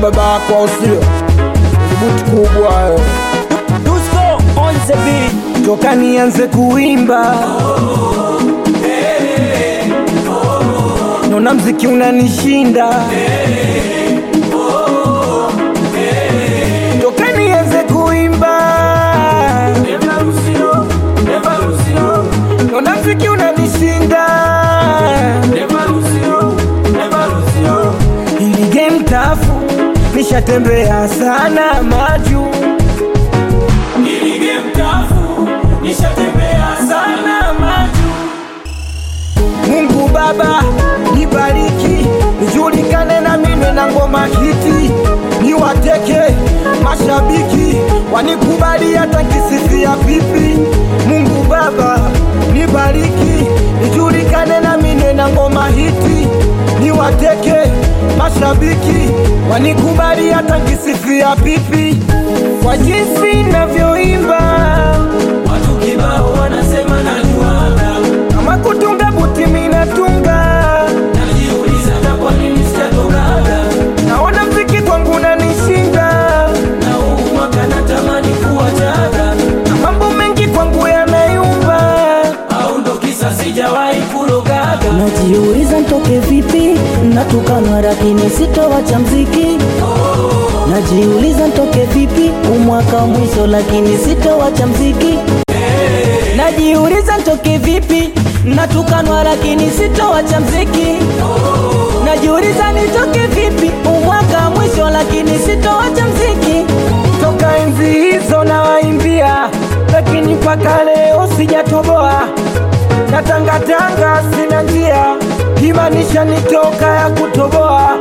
baba yako au sio? Buti kubwa eh. Dusko on the beat. toka nianze kuimba naona mziki unanishinda toka nianze kuimba naona mziki unanishinda ili game tafu nishatembea sana maju sana maju Mungu Baba nibariki, nijulikane na mimi na ngoma hiti, niwateke mashabiki wanikubali hata nkisifia pipi. Mungu Baba nibariki, nijulikane na mimi na ngoma hiti, niwateke mashabiki wanikubali hata nkisifia pipi, kwa jinsi navyoimba Watu kibao wanasema najuaga, kama kutunga buti minatunga najiuliza hata kwa nini sijatokaga, naona mziki kwangu unanishinda na huu mwaka natamani kuwachaga, na mambo mengi kwangu yanayumba au ndo kisa sijawahi kurogaga. Najiuliza ntoke vipi, natukanwa lakini sitowacha mziki. Najiuliza ntoke vipi, umwaka mwisho lakini sitowacha mziki. Najiuliza ntoke vipi, natukanwa lakini sitowacha mziki. Najiuliza nitoke vipi, umwaka mwisho lakini sitowacha mziki. toka enzi hizo nawaimbia lakini mpaka leo sijatoboa na tangatanga sina njia imanisha nitoka ya kutoboa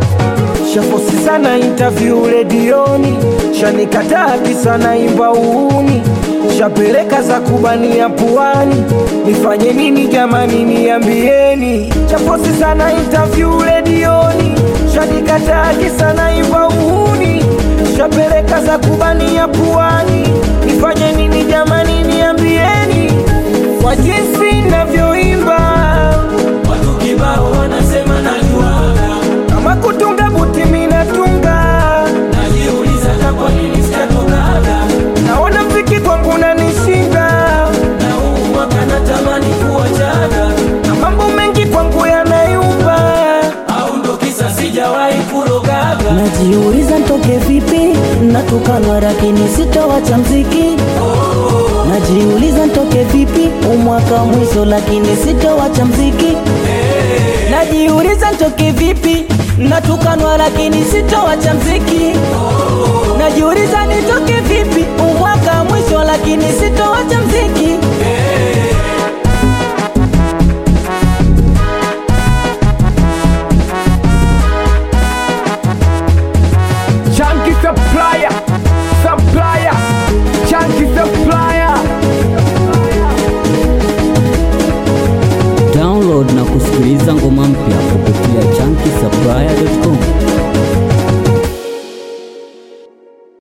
shafosi sana interview redioni shanikataa kisa naimba uuni shapeleka za kubania puani nifanye nini jamani niambieni chafosi sana interview redioni shanikataa kisa naimba uuni shapeleka za kubania puani nifanye nini jamani niambieni kwa jinsi navyoimba Watu kibao wanasema najuaga, kama kutunga buti minatunga najiuliza hata kwa nini sijatokaga, naona mziki kwangu unanishinda na huu mwaka natamani kuwachaga, na mambo mengi kwangu yanayumba au ndo kisa sijawahi kurogaga. Najiuliza ntoke vipi, natukanwa lakini sitowacha mziki. Najiuliza ntoke vipi, umwaka mwisho lakini sitowacha mziki. Najiuliza ntoke vipi, natukanwa lakini sitowacha mziki. Najiuliza nitoke vipi, umwaka mwisho lakini sitowacha mziki. Chunky supplier, supplier, chunky supplier. Download na kusikiliza ngoma